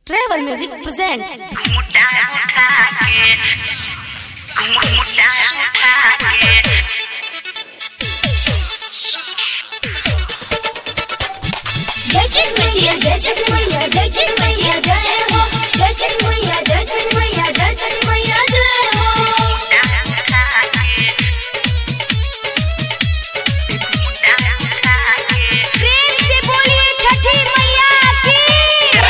Travel Music present जय छठ मैया जय छठ मैया जय छठ मैया जय हो जय छठ मैया जय छठ मैया जय छठ मैया जय हो प्रेम से बोलिए छठी मैया की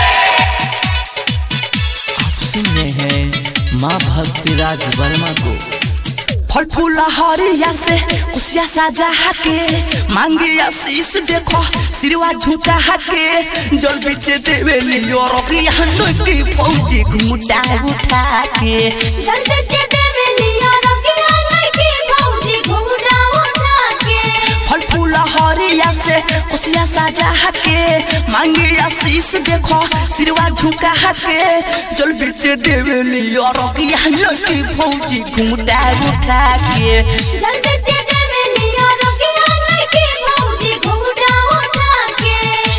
आप सुन रहे हैं माँ भक्तिराज वर्मा को फल फूल हरिया से कुसिया साजा के मांगे आशीष देखो सिरवा झुका के जल बिचे देवेली और की फौजी घुमटा उठा के जल्दी से देवे लिया रंगिया लड़की भौजी घुमटा उठा के फल फूल हरिया से कुसिया साजा के मांगे आशीष देखो सिरवा झुका के जल बिचे देवेली और की फौजी घुमटा उठा के जल्दी से देवे लिया रंगिया लड़की भौजी घुमटा उठा के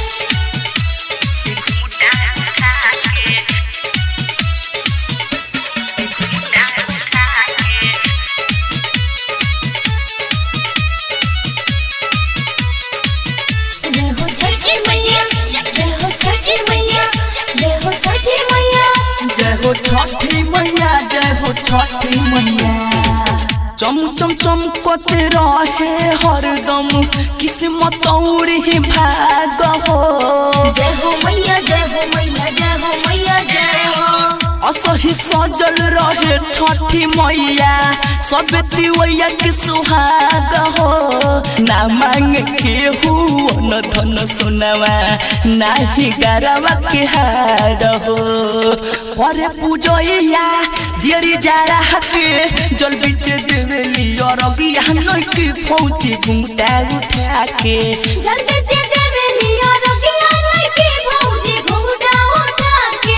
जय हो छठी मैया जय हो छठी मैया जय हो छठी मैया जय हो छठी मैया जय हो छठी मैया चम चम चमकते रहे हरदम किस्मत और ही भाग हो जय हो मैया जय हो मैया जय हो मैया जय हो असही सजल रहे छठी मैया सब तिवैया के सुहाग हो ना मांग के न धन सुनवा ना ही गरवा के हार हो करे पूजैया देरी जारा के जल बिच देवेली और अगिया की फौजी घुमटा उठा के जल्दी से देवे लिया रंगिया लड़की भौजी घुमटा उठा के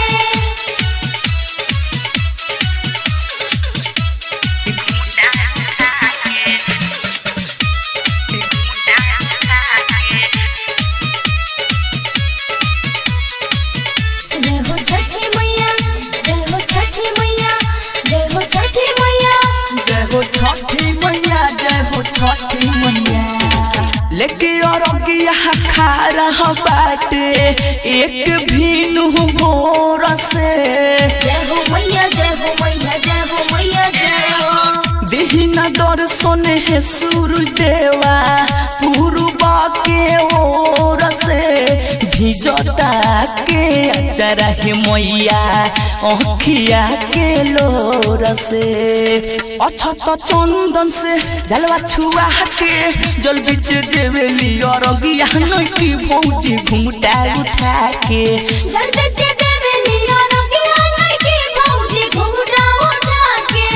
जय हो छठी मैया जय हो छठी मैया जय हो छठी मैया जय हो छठी मैया जय हो छठी मैया लेके और अगिया खा रहा बाटे एक भीनु भोर से जय हो मैया जय हो मैया जय हो मैया जय हो देही न दर्शन है सूरज देवा पूर्वा के ओर से भिजता के अचरा है मैया अखिया के लोर से अछत चंदन से जलवा छुआ के जल बिच देवेली और अगिया की फौजी घुमटा उठा के जल्दी से देवे लिया रंगिया लड़की भौजी घुमटा उठा के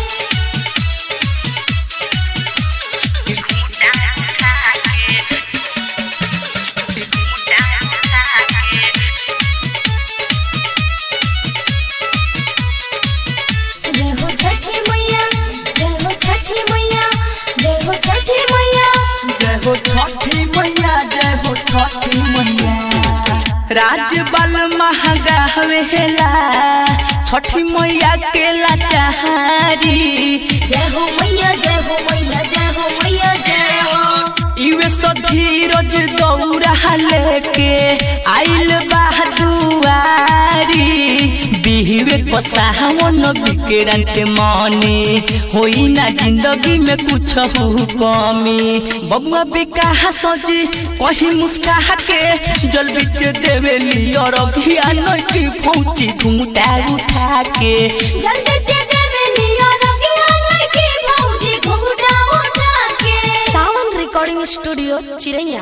जय हो छठी मैया जय हो छठी मैया जय हो छठी मैया जय हो छठी मैया जय हो छठी मैया राज बल महगा हवेला छठी मैया के लाचारी जय हो मैया जय हो मैया जय हो मैया जय हो इवे सधीरज दौड़ा लेके आइल बहादुआरी बिहवे पसावन बिकरंत मने होई ना जिंदगी में कुछ कमी बबुआ बेकाहा सजी कहीं मुस्काहा के जल बिच देवेली और अभियान की फौजी घुमटा उठा के जल्दी से देवे लिया रंगिया लड़की भौजी घुमटा उठा के Sound Recording Studio Chiraiya